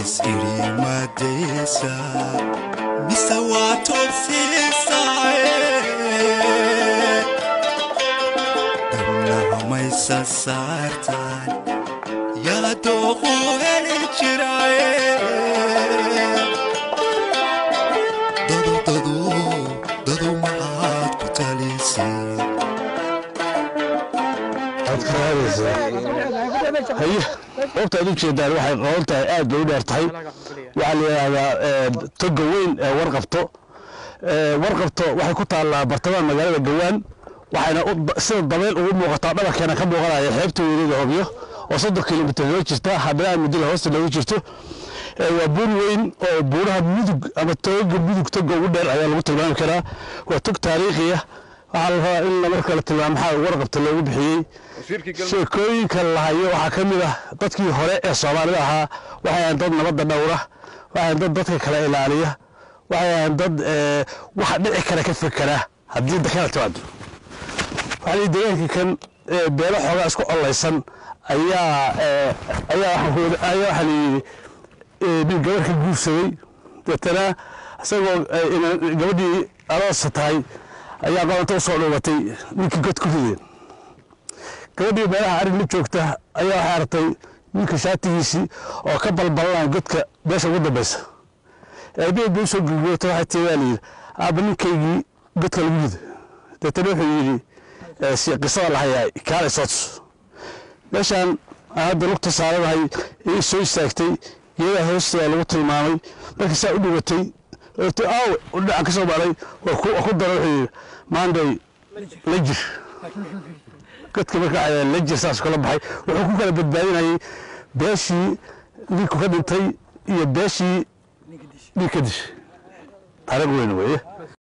is-iri madaysa mise waa toobsiisaaye dhabnahamaysa saartaan yaa dooqu heli jiraaye dadu dadu dadu maxaad ku talisay haye goobta aad u jeedaan waxay qoon tahay aad bay u dheer tahay waxaa la yidhaahdaa toga weyn ee warqabto warqabto waxay ku taallaa bartamaha magaalada gawaan waxayna sida dabeyl ugu muuqataa dhabarkeena ka muuqanaya xeebta weynada hobyo oo soddon kilomitir loo jirta haddana mudila hoosta loogu jirto waa buur weyn oo buuraha mudug ama toga mudug toga ugu dheer ayaa lagu tilmaami karaa waa tog taariikhiya waxaa la rabaa in marka la tilmaamo maxaa warqabta loogu bixiyey sheekooyinka la hayo waxaa ka mid ah dadkii hore ee soomaalida ahaa waxay ahayn dad nabadda dhowra waxay ahayn dad dadka kala ilaaliya waxay ahayn dad waxa dhici kara ka fekera haddii dakala timaado waxaa lii deegaankii kan beelo xoogaa isku ollaysan ayaa ayaa ayaa waxaa layidhi nin gabar ka guursaday deetana isagoo gabadhii aroosa tahay ayaa qabanta u soo dhuubatay ninkii god ku rideen gabadhii meelaha arin la joogta ayaa waxay aragtay ninka shaatigiisii oo ka balbalanaya godka meesha ugu dambaysa aabaheed bay usoo gurguurta waxay tii waa layidhi aabba ninkaygii godka lagu rido deetana wuxuu yidhi qisada lahayaa kaalay soo tus meeshaan hadda lugta saaradahay ii soo istaagtay geedaha hoosteeda lagu tilmaamay markii saa u dhibatay aaw dhinacan ka soo maray waa ku dara wuxuu yidhi maanday la jir godka marka la jir saas kala baxay wuxuu ku kala badbaadinayay beeshii ninku ka dhintay iyo beeshii ninka dishay taariikh weyn weeye